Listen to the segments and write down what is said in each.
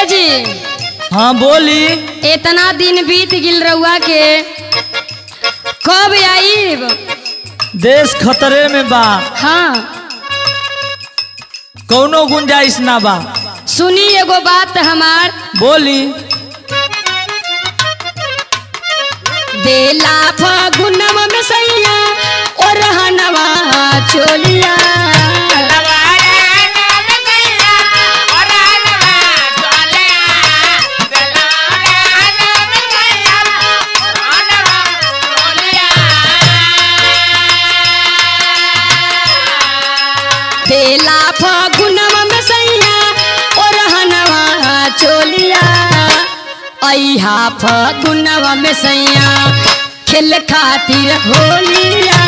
जी हाँ बोली इतना दिन बीत गिल रउआ के कब आईब देश खतरे में बा हाँ कौनो गुंजाइश ना बा सुनी एगो बात हमार बोली बेला फगुनवा में सैया और रहनवा चोलिया बेला फगुनवा में सैया और रहनवा चोलिया अहा फगुनवा में सैया खेल खातिर होलिया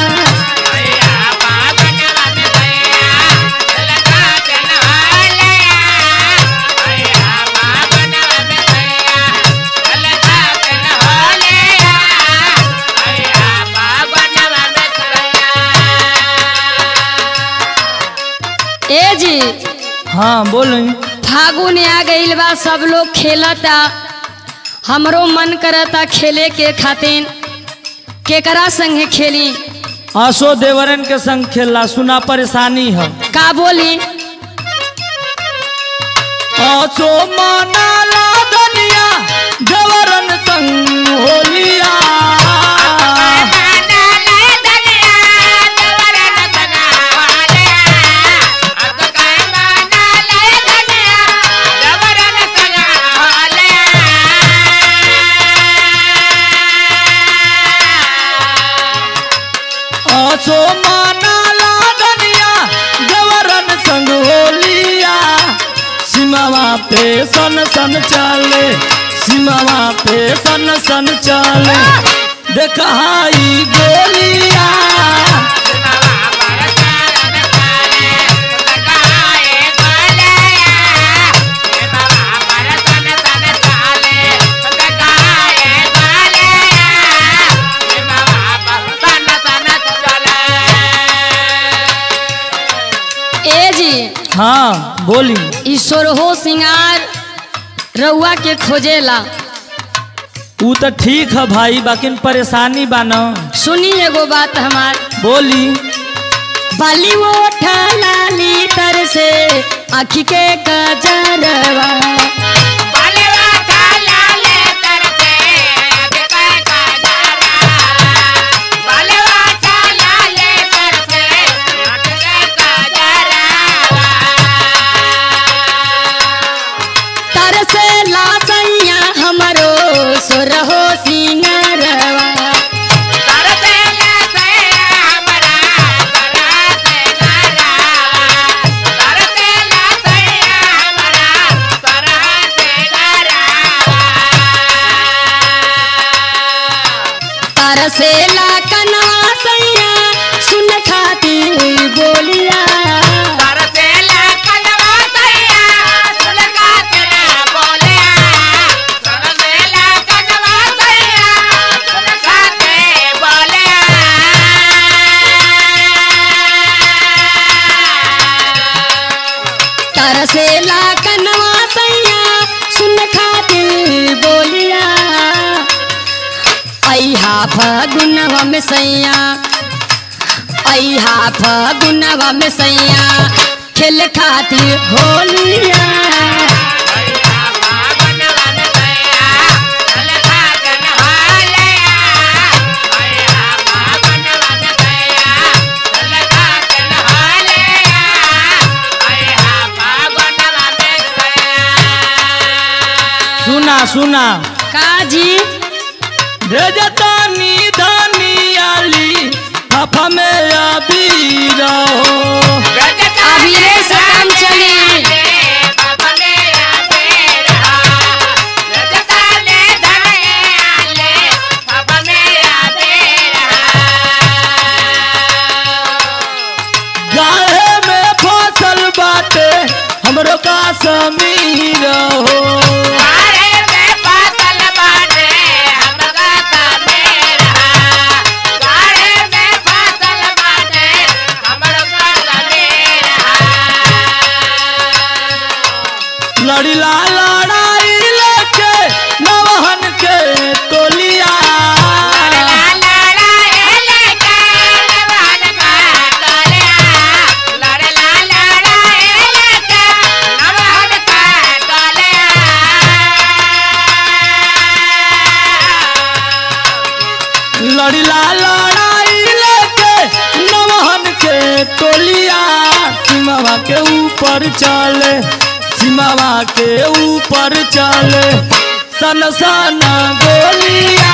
ए जी हाँ बोली फागुन आ गईल बा सब लोग खेलता हमरो मन करता खेले के खातिर केकरा संगे खेली आसो देवरन के संग खेलला सुना परेशानी है का बोली आसो मनाला दुनिया देवरन संग होलिया आसो मनाला दुनिया देवरन संग होलिया सीमावा पे सन सन चले सीमावा पे सन सन चले देखाई गोलिया ए जी हाँ बोली ईश्वर हो सिंगार रउआ के खोजेला ऊ तो ठीक है भाई बाकी परेशानी बा न सुनी एगो बात हमार बोली बाली वो लाली तर से आखी के कजरवा तर से लासैया हमरो सुरहो सिंगरवा तरसेला कनवा सैया सुन खातिर बोलिया तरसेला कनवा सैया सुन खातिर बोलिया अहा फगुनवा में सैया अहा फगुनवा में सैया खेल खातिर होलिया सुना सुना काजी भेजता निधानी आली हफा में अभी रहो अभी से काम चली गाहे में फसल बाटे हमरो का समीर हो Bye. लड़िला लड़ाई लेके नवहन के टोलिया सीमावा के ऊपर चले सीमावा के ऊपर चले सन सन गोलिया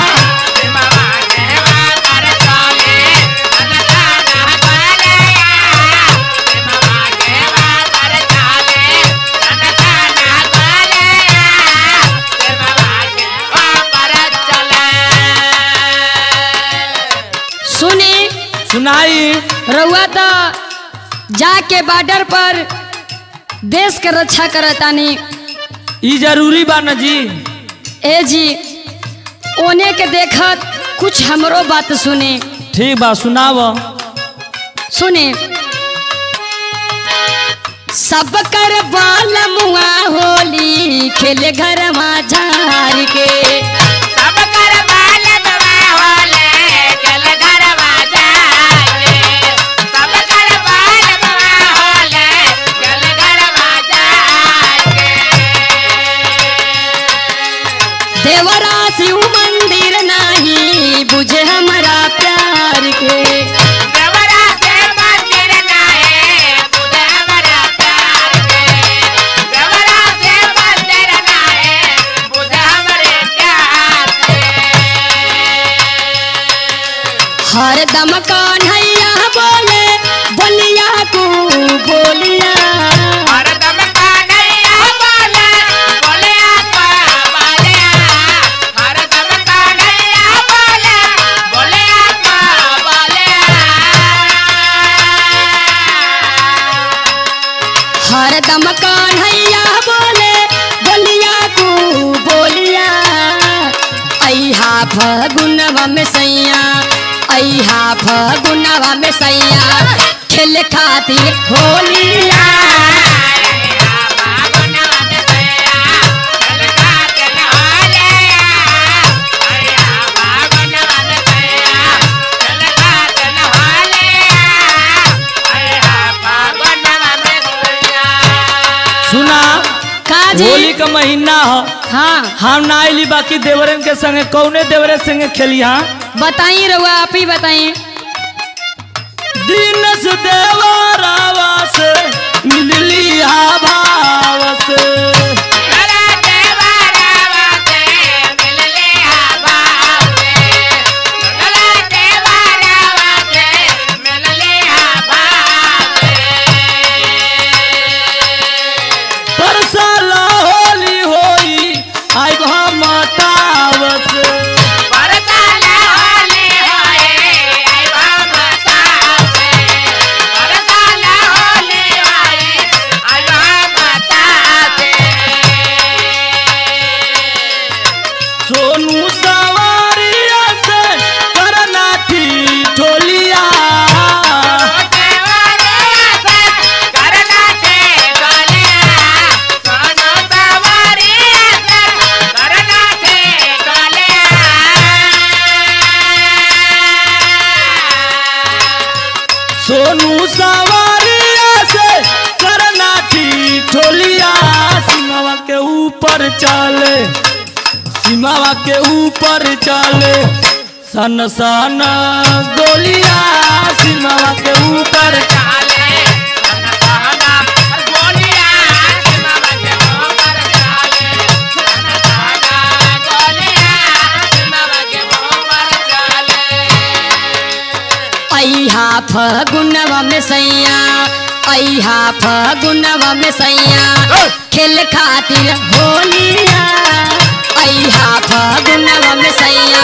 सुनी सुनाई रउआ तो जाके बॉर्डर पर देश के रक्षा करतानी ई जरूरी बा न जी ए जी ओने के देखत कुछ हमरो बात सुने ठीक बा सुनाव सुने सब कर बाल मुआ होली खेले घर झार के देवरा शिव मंदिर नहीं बुझे हमारा प्यार के हर दम कन्हैया बोले बोलिया को बोलिया हर दम कन्हैया बोले बोलिया को बोलिया ऐहा फगुनवा में सैया ऐहा फगुनवा में सैया खेल खातिर होलिया सुना का जी होली का महीना हो हाँ हम ना आइली बाकी देवरन के संगे कौने देवरे संगे खेली हाँ बताई रउआ आप ही बताई दिन से देवरावा से मिलली हा भाव से परसाला होली होई आई हम तावत सोनू सवारिया से करना थी ठोलिया सोनू सवारिया से करना थी ठोलिया सीमावा के ऊपर चले सीमावा के ऊपर चले सन सन गोलिया सीमावा के ऊपर ऐहा फगुनवा में सैया ऐहा फगुनवा में सैया खेल खातिर होलिया ऐहा फगुनवा में सैया